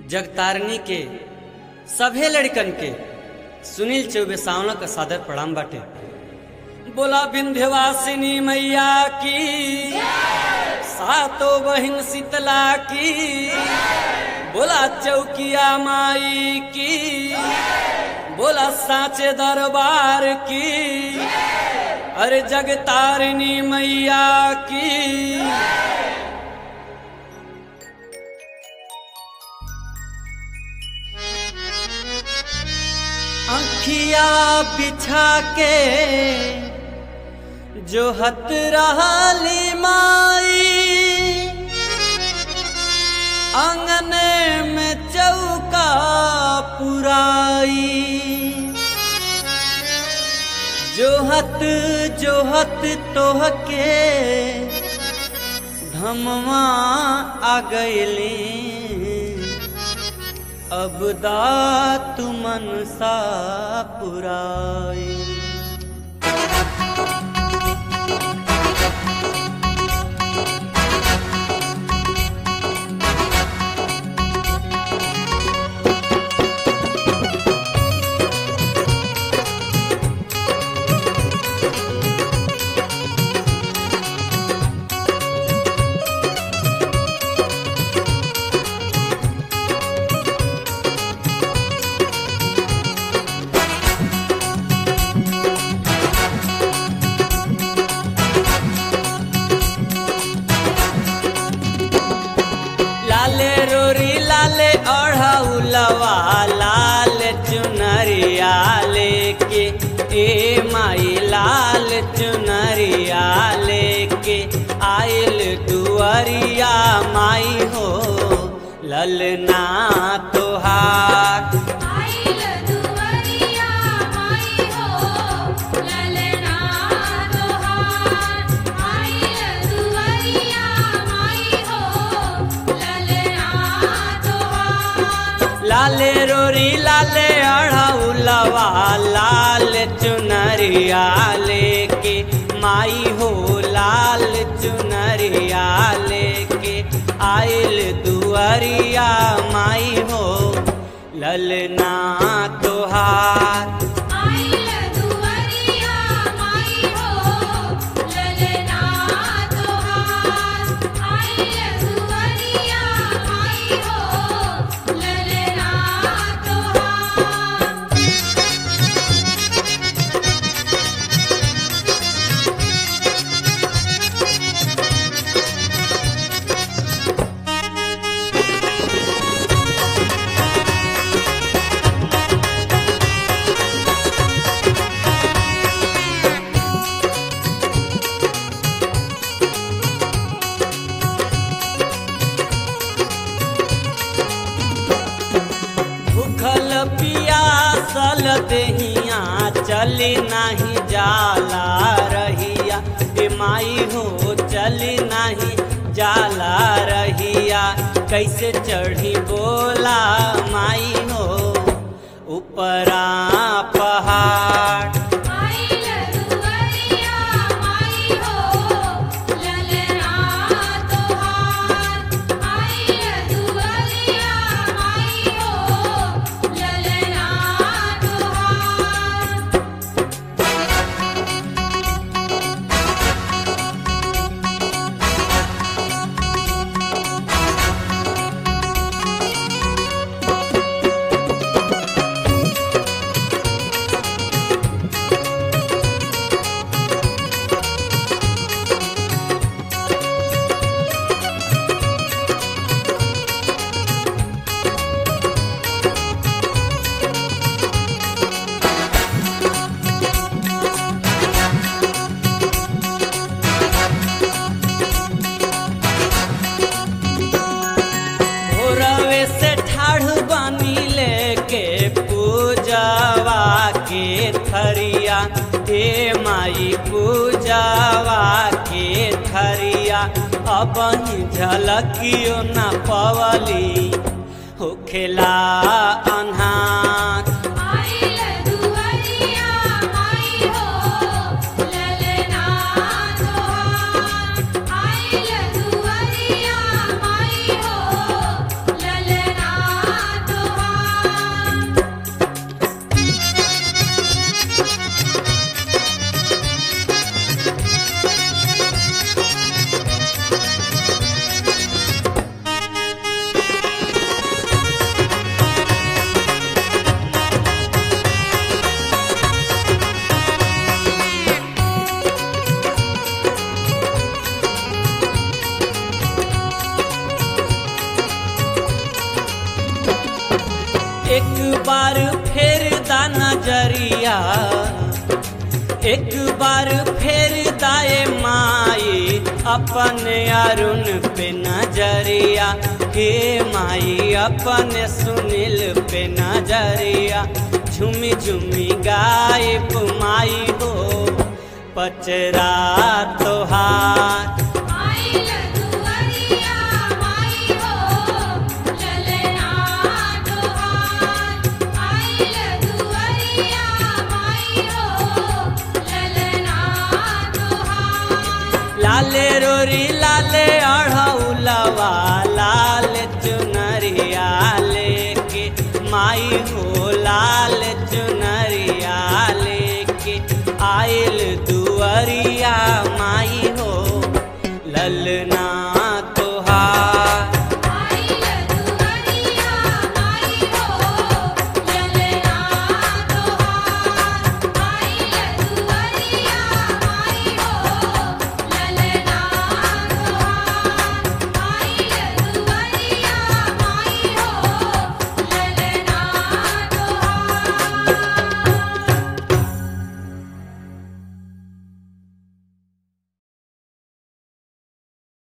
जगतारनी के सभे लड़कन के सुनील चौबे सावना का सादर प्रणाम बाटे बोला विंध्यवासिनी मैया की सातो बहिन शीतला की बोला चौकिया माई की बोला साचे दरबार की अरे जगतारिणी मैया की अखिया बिछा के जो हत रहली माई अंगने में चौका पुराई जोहत जोहत तोहके धमवा आ गईली अब दात मनसा पुराई लाले रोरी लाले ओढ़ौलवा लाल चुनरिया लेके ए माई लाल चुनरिया लेके आइल दुअरिया माई हो ललना तोहार आइल दुवरिया माई हो ललना तोहार आइल दुवरिया माई हो ललना तोहार लाले रोरी लाले अढ़ौलवा लाल चुनरिया लेके माई हो लाल चुनरिया लेके आइल दुअरिया माई हो ललना तोहार आइल दुवरिया माई हो ललना तोहार आइल दुवरिया माई हो ललना तोहार भूखल पियासल देहिया चली नाही जाला रहिया ए माई हो चली नाही जाला रहिया कैसे चढ़ी बोला माई हो ऊपरा पहाड़ आइल दुवरिया माई हो ललना तोहार आइल दुवरिया माई हो ललना तोहार भोरवे से ठाढ़ बानी लेके पूजावा के थरिया हे माई पूजावा के थरिया अब झलकियो न पवली होखेला अन्हार आइल दुवरिया माई हो ललना तोहार आइल दुवरिया माई हो ललना एक बार फेर दा नजरिया एक बार फेर दाए माई अपने अरुण पे नजरिया हे माई अपने सुनील पे नजरिया झुमी झुमी गायब माई हो पचरा तोहार